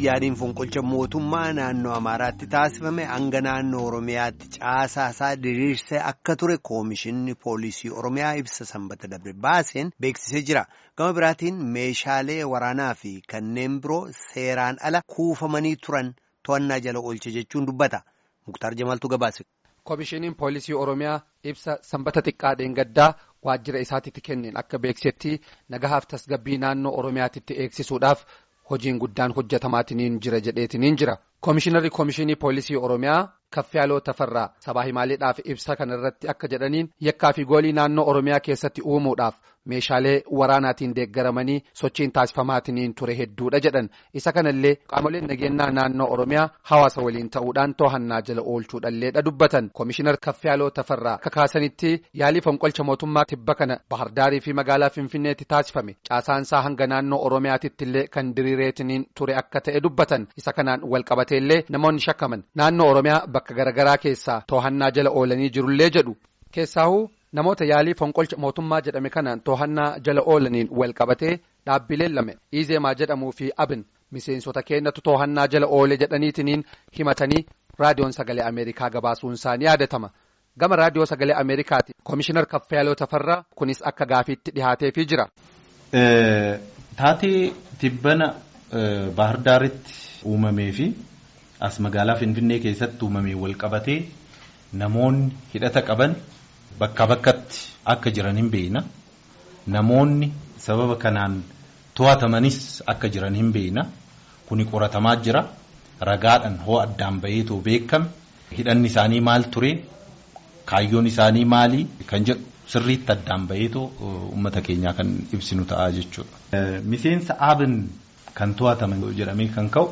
yaadiin fonqolcha mootummaa naannoo Amaaraatti taasifame hanga naannoo Oromiyaatti caasaasaa diriirsee akka ture koomishinni poolisii Oromiyaa ibsa sanbata dabre baaseen beeksisee jira. Gama biraatiin meeshaalee waraanaa fi kanneen biroo seeraan ala kuufamanii turan to'annaa jala oolche jechuun dubbata. Muktaar Jamaaltu gabaase. Koomishiniin poolisii Oromiyaa ibsa sanbata xiqqaa dheengaddaa waajjira isaatitti kenneen akka beeksisetti nagahaaf tasgabbii naannoo Oromiyaatitti eegsisuudhaaf hojiin guddaan hojjetamaatiniin jira jedheetiniin jira. Koomishinarri koomishinii poolisii Oromiyaa Kaffiyaaloo Tafarraa sabaa himaaleedhaaf ibsa kana irratti akka jedhaniin yakkaa fi goolii naannoo Oromiyaa keessatti uumuudhaaf meeshaalee waraanaatiin deeggaramanii sochiin taasifamaatiniin ture hedduudha jedhan isa kanallee qaamoleen nageenyaa naannoo Oromiyaa hawaasa waliin ta'uudhaan to'annaa jala oolchuudhalleedha dubbatan koomishinar Kaffiyaaloo Tafarraa akka kaasanitti yaalii fonqolcha mootummaa tibba kana Bahardaarii fi magaalaa Finfinneetti taasifame caasaansaa hanga naannoo Oromiyaatittillee kan diriireetiniin ture akka ta'e dubbatan isa kanaan walqabateellee namoonni shakkaman naannoo Oromiyaa bakka garaagaraa keessaa to'annaa jala oolanii jirullee jedhu keessaahuu namoota yaalii fonqolcha mootummaa jedhame kanaan to'annaa jala oolaniin walqabatee dhaabbileen lame iizeemaa jedhamuu fi abin miseensota keenyatu to'annaa jala oole jedhaniitiniin himatanii raadiyoon sagalee ameerikaa gabaasuun isaanii yaadatama gama raadiyoo sagalee ameerikaati koomishinar kaffayaaloo tafarraa kunis akka gaafiitti dhihaateefii jira. taatee tibbana bahardaaritti uumamee fi as magaalaa finfinnee keessatti uumamee walqabatee namoonni hidhata qaban. Bakka bakkatti akka jiran hin beekna namoonni sababa kanaan to'atamanis akka jiran hin beekna kuni qoratamaa jira ragaadhaan hoo addaan baheetoo beekame hidhanni isaanii maal ture kaayyoon isaanii maali kan jedhu sirriitti addaan baheetoo uummata keenyaa kan ibsinu ta'a jechuudha. Miseensa aabin kan to'ataman jedhamee kan ka'u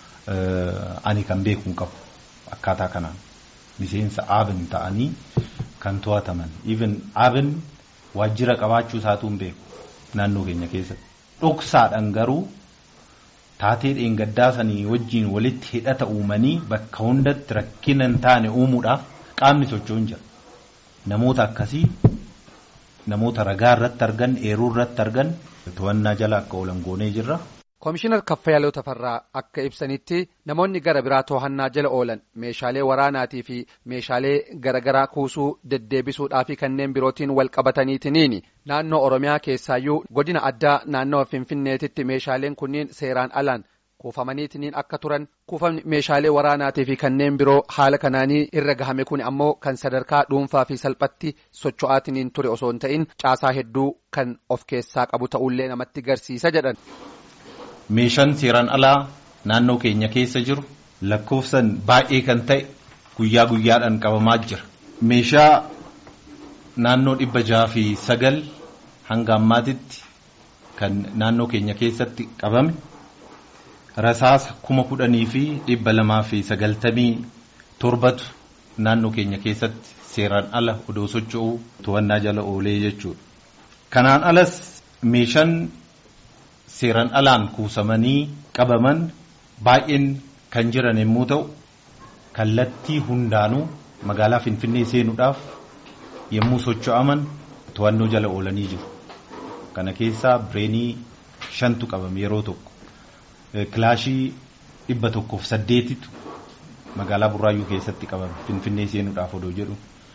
ani kan beeku hin qabu akkaataa kanaan miseensa aabin ta'anii. Kan to'ataman even abin waajjira qabaachuu isaatu hin beeku naannoo keenya keessatti dhoksaadhaan garuu taatee dheengaddaa sanii wajjiin walitti hidhata uumanii bakka hundatti rakkina hin taane uumuudhaaf qaamni socho'uun jira namoota akkasii namoota ragaa irratti argan eeruu irratti argan to'annaa jala akka oolan goonee jirra. Koomishinar Kaffayaaloo Tafarraa akka ibsanitti namoonni gara biraa to'annaa jala oolan meeshaalee waraanaatii fi meeshaalee garaagaraa kuusuu deddeebisuudhaa fi kanneen birootiin wal qabataniitiniini naannoo Oromiyaa keessaayyuu godina addaa naannoo Finfinneetitti meeshaaleen kunniin seeraan alaan kuufamaniitiniin akka turan kuufamni meeshaalee waraanaatii fi kanneen biroo haala kanaanii irra gahame kun ammoo kan sadarkaa dhuunfaa fi salphatti socho'aatiniin ture osoo hin ta'in caasaa hedduu kan of keessaa qabu ta'ullee namatti garsiisa jedhan. Meeshaan seeraan alaa naannoo keenya keessa jiru lakkoofsan baay'ee kan ta'e guyyaa guyyaadhaan qabamaa jira. Meeshaa naannoo dhibba jaha fi sagal hanga ammaatitti kan naannoo keenya keessatti qabame rasaasa kuma kudhanii fi dhibba lamaa fi sagaltamii torbatu naannoo keenya keessatti seeraan ala odoo socho'uu to'annaa jala oolee jechuudha. Kanaan alas meeshaan. Seeran alaan kuusamanii qabaman baay'een kan jiran yommuu ta'u kallattii hundaanuu magaalaa Finfinnee seenuudhaaf yommuu socho'aman to'annoo jala oolanii jiru. Kana keessaa bireenii shantu qabame yeroo tokko. Kilaashii dhibba tokkoof saddeetitu magaalaa Burraayyuu keessatti qabame Finfinnee seenuudhaaf odoo jedhu.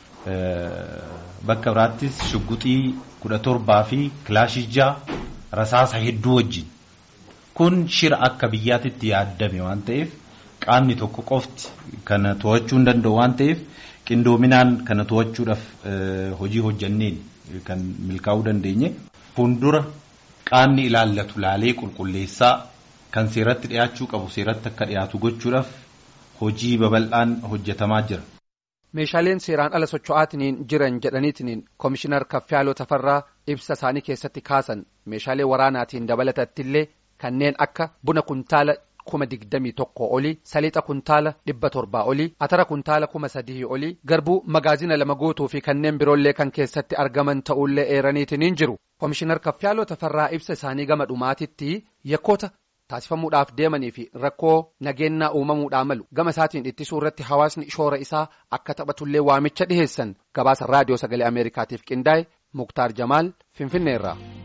Bakka biraattis shugguxii kudha torbaa fi kilaashii ja'a. Rasaasa hedduu wajjin kun shira akka biyyaatitti yaaddame waan ta'eef qaamni tokko qofti kana to'achuu hin danda'u waan ta'eef qindoominaan kana to'achuudhaaf hojii hojjanneen kan milkaa'uu dandeenye. Fuuldura qaamni ilaallatu laalee qulqulleessaa kan seeratti dhiyaachuu qabu seeratti akka dhiyaatu gochuudhaaf hojii babal'aan hojjetamaa jira. Meeshaaleen seeraan ala socho'aatiniin jiran jedhaniitiniin koomishinar Kaffiyaaloo Tafarraa ibsa isaanii keessatti kaasan meeshaalee waraanaatiin dabalatattillee kanneen akka buna kuntaala kuma digdamii tokko olii saliixa kuntaala dhibba torbaa olii atara kuntaala kuma sadii olii garbuu magaazina lama guutuu fi kanneen biroollee kan keessatti argaman ta'ullee eeraniitiniin jiru koomishinar Kaffiyaaloo Tafarraa ibsa isaanii gama dhumaatitti yakkoota. taasifamuudhaaf deemanii fi rakkoo nageenyaa uumamuudhaa malu gama isaatiin ittisuu irratti hawaasni shoora isaa akka taphatullee waamicha dhiheessan gabaasa raadiyoo sagalee ameerikaatiif qindaa'e muktaar jamaal finfinneerraa.